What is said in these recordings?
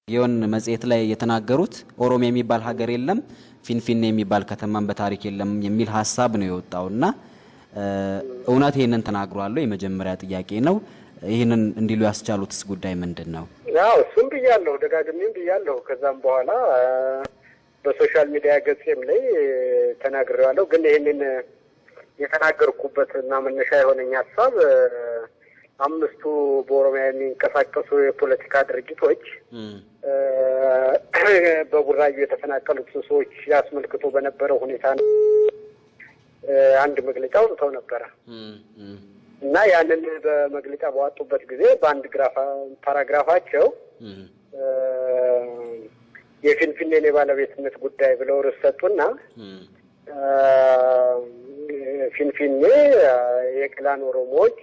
የሆን መጽሔት ላይ የተናገሩት ኦሮሚያ የሚባል ሀገር የለም፣ ፊንፊኔ የሚባል ከተማን በታሪክ የለም የሚል ሀሳብ ነው የወጣው እና እውነት ይህንን ተናግሯል? የመጀመሪያ ጥያቄ ነው። ይህንን እንዲሉ ያስቻሉትስ ጉዳይ ምንድን ነው? ያው እሱም ብያለሁ፣ ደጋግሜም ብያለሁ። ከዛም በኋላ በሶሻል ሚዲያ ገጼም ላይ ተናግሬዋለሁ። ግን ይህንን የተናገርኩበት እና መነሻ የሆነኝ ሀሳብ አምስቱ በኦሮሚያ የሚንቀሳቀሱ የፖለቲካ ድርጅቶች በቡራዩ የተፈናቀሉትን ሰዎች ያስመልክቶ በነበረው ሁኔታ አንድ መግለጫ አውጥተው ነበረ እና ያንን በመግለጫ በዋጡበት ጊዜ በአንድ ግራፋ ፓራግራፋቸው የፊንፊኔን የባለቤትነት ጉዳይ ብለው ርዕስ ሰጡና ፊንፊኔ የቅላን ኦሮሞዎች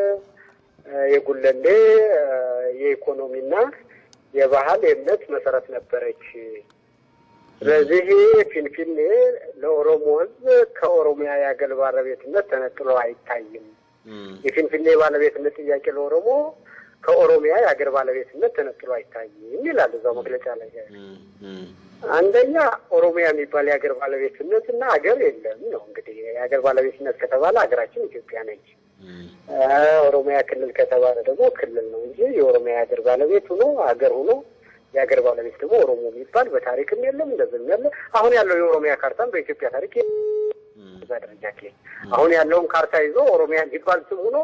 የጉለሌ የኢኮኖሚና የባህል የእምነት መሰረት ነበረች። ስለዚህ ፊንፊኔ ለኦሮሞ ሕዝብ ከኦሮሚያ የአገር ባለቤትነት ተነጥሎ አይታይም። የፊንፊኔ የባለቤትነት ጥያቄ ለኦሮሞ ከኦሮሚያ የአገር ባለቤትነት ተነጥሎ አይታይም ይላል እዛው መግለጫ ላይ። አንደኛ ኦሮሚያ የሚባል የአገር ባለቤትነት እና አገር የለም ነው። እንግዲህ የአገር ባለቤትነት ከተባለ ሀገራችን ኢትዮጵያ ነች። ኦሮሚያ ክልል ከተባለ ደግሞ ክልል ነው እንጂ የኦሮሚያ የሀገር ባለቤት ሆኖ ሀገር ሆኖ የሀገር ባለቤት ደግሞ ኦሮሞ የሚባል በታሪክም የለም እንደዚህም ያለ አሁን ያለው የኦሮሚያ ካርታም በኢትዮጵያ ታሪክ እዛ ደረጃ አሁን ያለውን ካርታ ይዞ ኦሮሚያ የሚባል ስም ሆኖ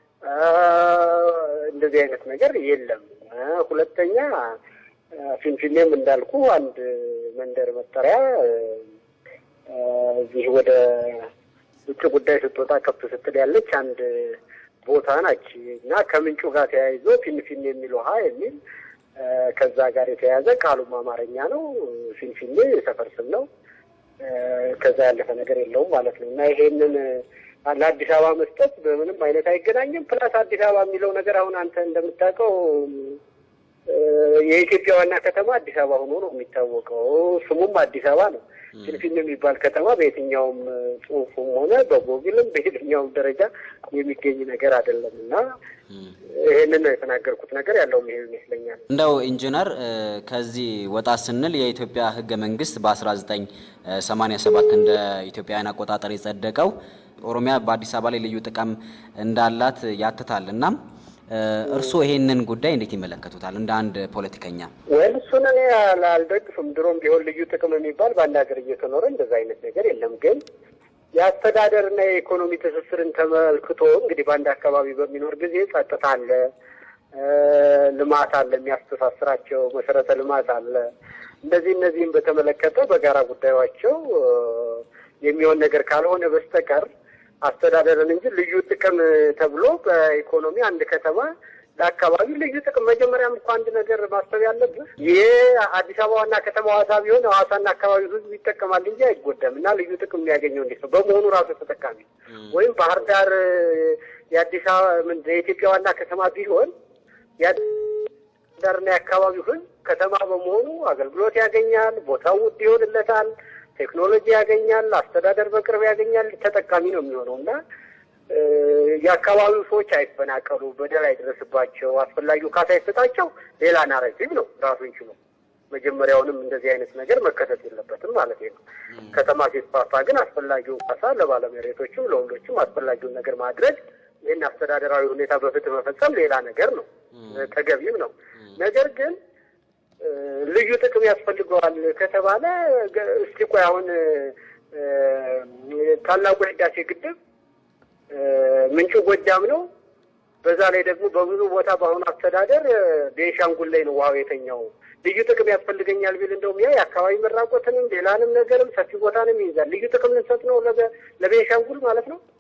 እንደዚህ አይነት ነገር የለም። ሁለተኛ ፊንፊኔም እንዳልኩ አንድ መንደር መጠሪያ እዚህ ወደ ውጭ ጉዳይ ስትወጣ ከፍ ስትል ያለች አንድ ቦታ ናች እና ከምንጩ ጋር ተያይዞ ፊንፊኔ የሚል ውሃ የሚል ከዛ ጋር የተያያዘ ቃሉም አማርኛ ነው። ፊንፊኔ የሰፈር ስም ነው። ከዛ ያለፈ ነገር የለውም ማለት ነው እና ይሄንን ለአዲስ አበባ መስጠት በምንም አይነት አይገናኝም። ፕላስ አዲስ አበባ የሚለው ነገር አሁን አንተ እንደምታውቀው የኢትዮጵያ ዋና ከተማ አዲስ አበባ ሆኖ ነው የሚታወቀው። ስሙም አዲስ አበባ ነው። ፊንፊኔ የሚባል ከተማ በየትኛውም ጽሑፉም ሆነ በጎግልም በየትኛውም ደረጃ የሚገኝ ነገር አይደለም እና ይህንን ነው የተናገርኩት። ነገር ያለውም ይሄ ይመስለኛል። እንደው ኢንጂነር ከዚህ ወጣ ስንል የኢትዮጵያ ሕገ መንግስት በ1987 እንደ ኢትዮጵያውያን አቆጣጠር የጸደቀው ኦሮሚያ በአዲስ አበባ ላይ ልዩ ጥቅም እንዳላት ያትታል እና እርስዎ ይሄንን ጉዳይ እንዴት ይመለከቱታል? እንደ አንድ ፖለቲከኛ። ወይም እሱን እኔ አልደግፍም። ድሮም ቢሆን ልዩ ጥቅም የሚባል በአንድ ሀገር እየተኖረ እንደዛ አይነት ነገር የለም። ግን የአስተዳደርና የኢኮኖሚ ትስስርን ተመልክቶ እንግዲህ በአንድ አካባቢ በሚኖር ጊዜ ጸጥታ አለ፣ ልማት አለ፣ የሚያስተሳስራቸው መሰረተ ልማት አለ። እንደዚህ እነዚህም በተመለከተ በጋራ ጉዳዮቸው የሚሆን ነገር ካልሆነ በስተቀር አስተዳደርን እንጂ ልዩ ጥቅም ተብሎ በኢኮኖሚ አንድ ከተማ ለአካባቢ ልዩ ጥቅም መጀመሪያም እኮ አንድ ነገር ማሰብ ያለብህ ይህ አዲስ አበባ ዋና ከተማ ሐዋሳ ቢሆን ሐዋሳና አካባቢ ሕዝብ ይጠቀማል እንጂ አይጎዳም። እና ልዩ ጥቅም የሚያገኘው እንዴት ነው? በመሆኑ ራሱ ተጠቃሚ ወይም ባህር ዳር የአዲስ አበባ የኢትዮጵያ ዋና ከተማ ቢሆን የአዲስ ዳርና የአካባቢው ሕዝብ ከተማ በመሆኑ አገልግሎት ያገኛል፣ ቦታው ውድ ይሆንለታል ቴክኖሎጂ ያገኛል፣ አስተዳደር በቅርብ ያገኛል፣ ተጠቃሚ ነው የሚሆነው እና የአካባቢው ሰዎች አይፈናቀሉ፣ በደል አይደረስባቸው፣ አስፈላጊው ካሳ ይሰጣቸው ሌላ ናሬቲቭ ነው ራሱን ችሎ። መጀመሪያውንም እንደዚህ አይነት ነገር መከሰት የለበትም ማለት ነው። ከተማ ሲስፋፋ ግን አስፈላጊውን ካሳ ለባለመሬቶችም ለሁሎችም አስፈላጊውን ነገር ማድረግ ይህን አስተዳደራዊ ሁኔታ በፍትህ መፈጸም ሌላ ነገር ነው፣ ተገቢም ነው። ነገር ግን ልዩ ጥቅም ያስፈልገዋል ከተባለ እስቲ ቆይ አሁን ታላቁ የህዳሴ ግድብ ምንጩ ጎጃም ነው። በዛ ላይ ደግሞ በብዙ ቦታ በአሁኑ አስተዳደር ቤንሻንጉል ላይ ነው ውሃው የተኛው። ልዩ ጥቅም ያስፈልገኛል ቢል እንደውም ያ የአካባቢ መራቆትንም ሌላንም ነገርም ሰፊ ቦታንም ይይዛል። ልዩ ጥቅም ልንሰጥ ነው ለቤንሻንጉል ማለት ነው።